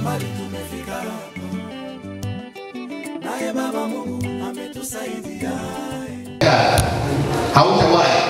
mbali tumefika hapa, naye Baba Mungu ametusaidia. hautawahi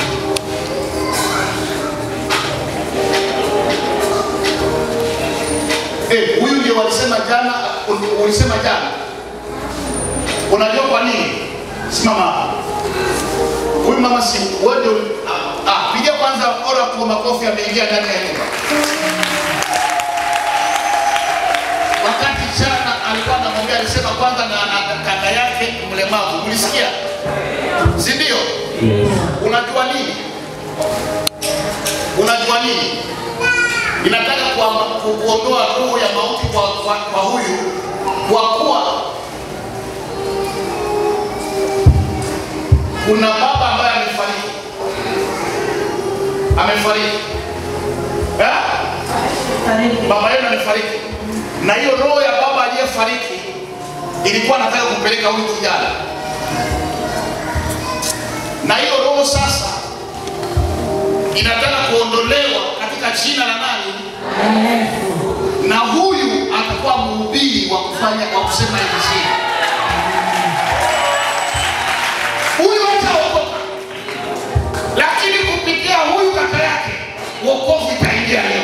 Eh, huyu ndio walisema jana, ul- ulisema jana. Unajua kwa nini? Simama hapa. Huyu mama si wewe ndio ah, ah, piga kwanza ora kwa makofi ameingia ndani ya nyumba. Wakati jana alikuwa anamwambia alisema kwanza na, na kaka yake mlemavu. Ulisikia? Si ndio? Unajua nini? Unajua nini? Inataka kuama- ku- kuondoa roho ya mauti kwa, kwa, kwa huyu kwa kuwa kuna baba ambaye amefariki, amefariki eh? Baba yenu amefariki, na hiyo roho ya baba aliyefariki ilikuwa nataka kumpeleka huyu kijana, na hiyo roho sasa inataka kuondolewa katika jina la nani? Na huyu atakuwa mhubiri wa kufanya wa kusema injili. Huyu hataokoka, lakini kupitia huyu kaka yake wokovu itaingia leo.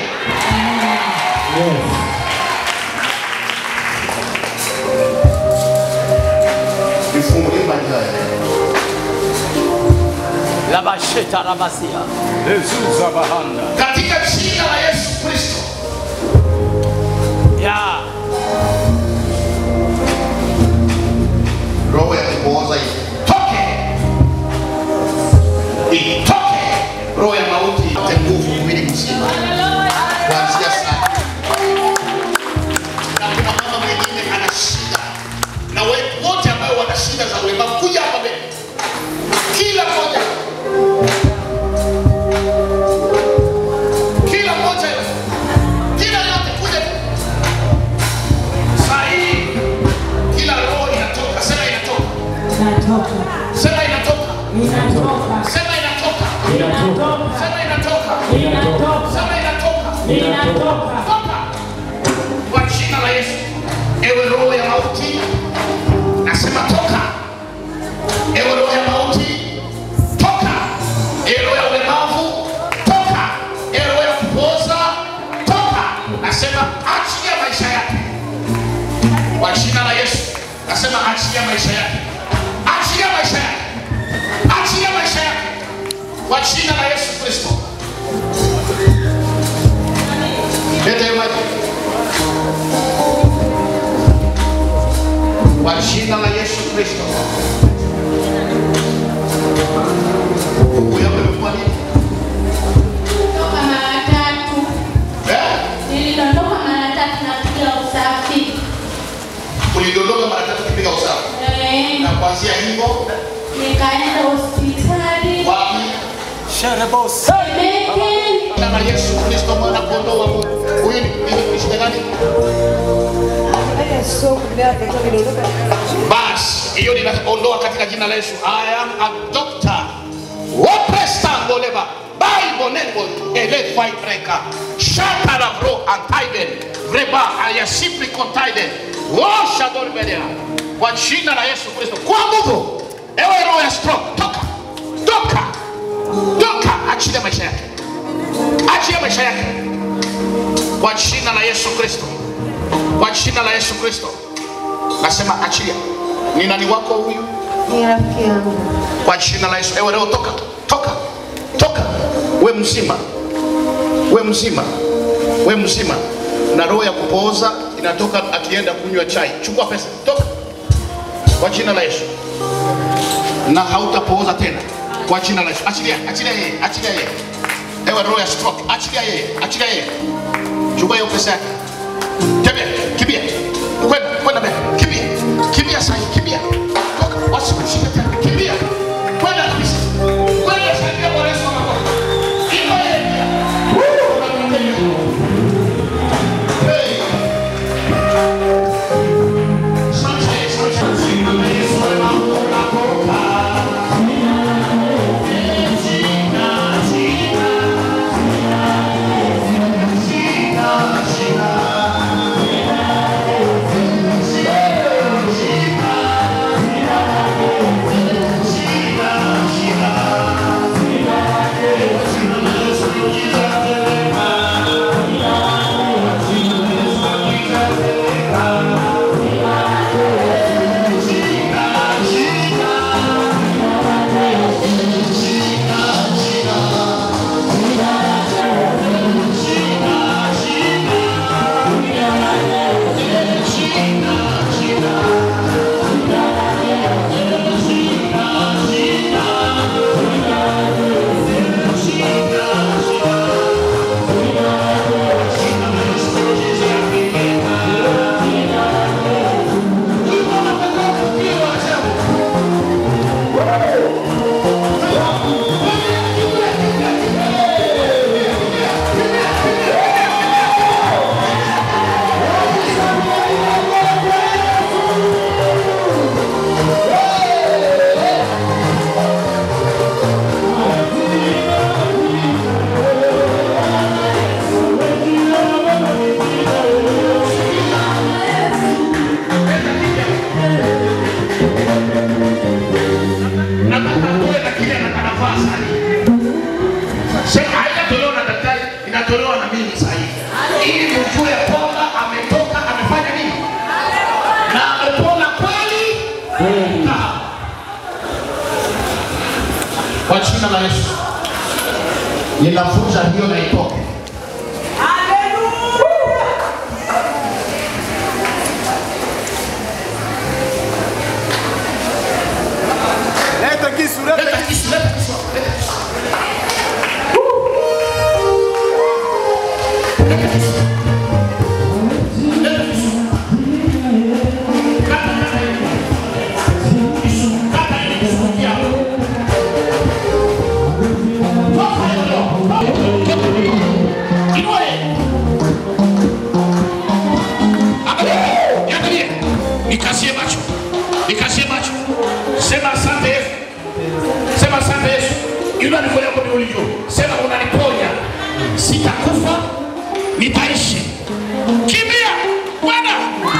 Nifungulie maji haya. Labasheta rabasia. Lezuza bahanda. katika jina la Yesu Kristo. Ya. roho ya kupooza itoke, itoke roho ya mauti, ipate nguvu mwili mzima kuanzia sasa. Na kuna mama mwingine ana shida, na we- wote ambao wana shida za ulemavu, kuja hapa mbele, kila mmoja, kila mmoja, kila yote, kuja saa hii, kila roho inatoka, sema inatoka, sema inatoka, sema inatoka, sema inatoka, sema inatoka, toka kwa jina la Yesu. Ewe roho ya mauti, nasema toka. Ewe roho ya mauti, toka. Ewe roho ya ulemavu, toka. Ewe roho ya kupooza, toka. Nasema achilia maisha yake kwa jina la Yesu. Nasema achilia maisha yake, achilia maisha yake, achilia maisha yake kwa jina la Yesu Kristo. Leta hiyo maji kwa jina la Yesu Kristo. Huyo amekuwa nini? Toka mara tatu. Eh? Nilidondoka mara tatu na kupiga usafi. Ulidondoka mara tatu kipiga usafi, Eh, na kuanzia hivyo Nikaenda hospitali. wapi? Sherebos. Temeke. Jina la Yesu Kristo mwana kondoo wa Mungu. Huyu ni ni- ni shida gani? Basi hiyo ninaondoa katika jina la Yesu. I am a doctor. Wopestangoleva Bible nebo ele fibreka shata la bro antaiden reba ayasipri kontaiden washa dorbelia kwa jina la Yesu Kristo kwa nguvu. Ewe roho ya stroke, toka toka toka, achilia maisha yake, achilia maisha yake kwa jina la Yesu Kristo, kwa jina la Yesu Kristo nasema achilia. Ni nani wako huyu? Ni rafiki yangu. Kwa jina la Yesu. Ewe leo toka, toka, toka. We mzima, we mzima, we mzima. Na roho ya kupooza inatoka akienda kunywa chai. Chukua pesa, toka kwa jina la Yesu, na hautapooza tena kwa jina la Yesu. Achilia, achilia yeye, achilia yeye. Ewe roho ya stroke, achilia yeye, achilia yeye. Chukua hiyo pesa yake. Tembea, kimbia. Kwenda, kwenda mbele. Kimbia. Kimbia sasa, kimbia. Toka, wasikushike tena. Kimbia. Kwenda kabisa. Kwenda saidia Bwana Yesu anakuwa. Iko yeye pia. Woo! Hey. Asante, asante. Jina la Yesu anakuokoka. Jina, jina. Jina, jina. jina la Yesu. Ninavunja hiyo na itoke. Leta kisu, leta Leta kisu, leta kisu, leta kisu. Leta kisu. Leta kisu. Kata, kata hili. Kisu, kata hili kisu kiapo. Toka hilo. Toka. Inua yeye. Angalia, niangalie. Nikazie macho. Nikazie macho. Sema asante Yesu. Sema asante Yesu. Inua mikono yako miwili juu. Sema unaniponya. Sitakufa, nitaishi. Kimbia. Bwana.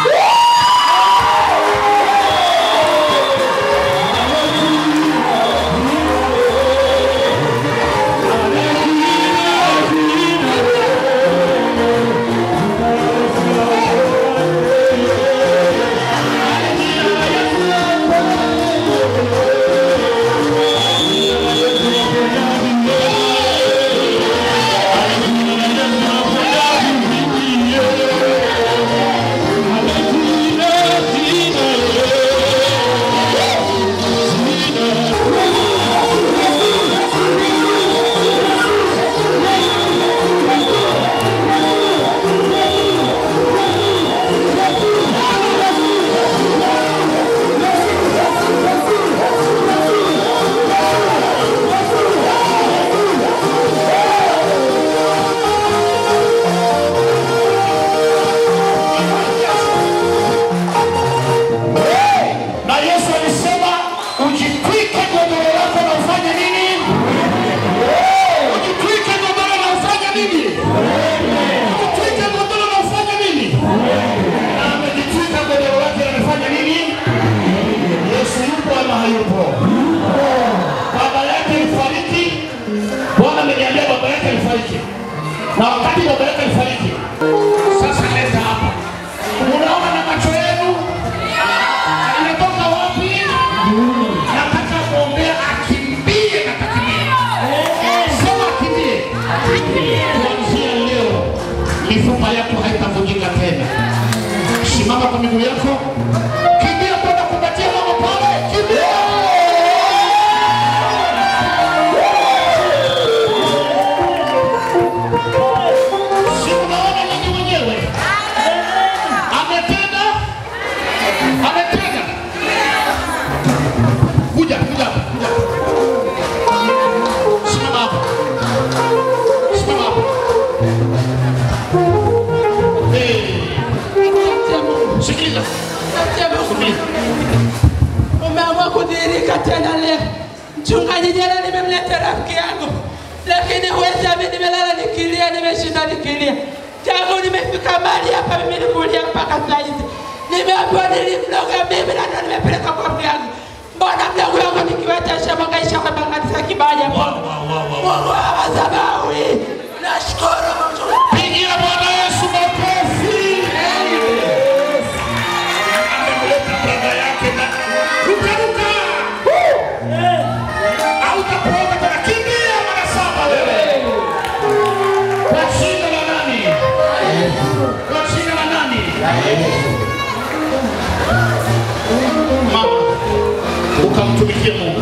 Na Yesu alisema ujitwike godoro lako na ufanye nini? Ujitwike godoro na ufanye nini? Ujitwike godoro na ufanye nini? Na amejitwika godoro lake na amefanya nini? Yesu yupo ama hayupo? Baba yake alifariki. Bwana ameniambia baba yake alifariki. Na wakati baba yake alifariki, sasa leta hapa. Unaona na macho yenu inatoka wapi? Nataka kuombea akimbie na kakimbie. Sema akimbie. Kuanzia leo mifupa yako haitavunjika tena. Simama kwa miguu yako, kimbia kwenda kupatia mama pale, kimbia. Si unaona nyinyi wenyewe? Ametenda, ametenda. Kuja, kuja, kuja. Simama hapo. Simama hapo. Eh, Sikiliza. Sikiliza. Umeamua kudhihirika tena leo. Mchungaji jana nimemleta rafiki yangu, lakini huwezi amini, nimelala nikilia, nimeshinda nikilia tangu nimefika mahali hapa, mimi nikulia mpaka saa hizi. Nimeambiwa nilimloga mimi na ndo nimepeleka kwa mganga. Mbona mdogo wangu nikiweta shamba kaisha kwa kanisa kibaya? Mungu wa madhabahu, nashukuru Mungu. Pigia Bwana Yesu makofi. Amemleta brada yake na ruka ruka. Hautakuomba tena, kimbia mara saba wewe. Kwa jina la nani? Kwa jina la nani? Mama, ukamtumikie Mungu.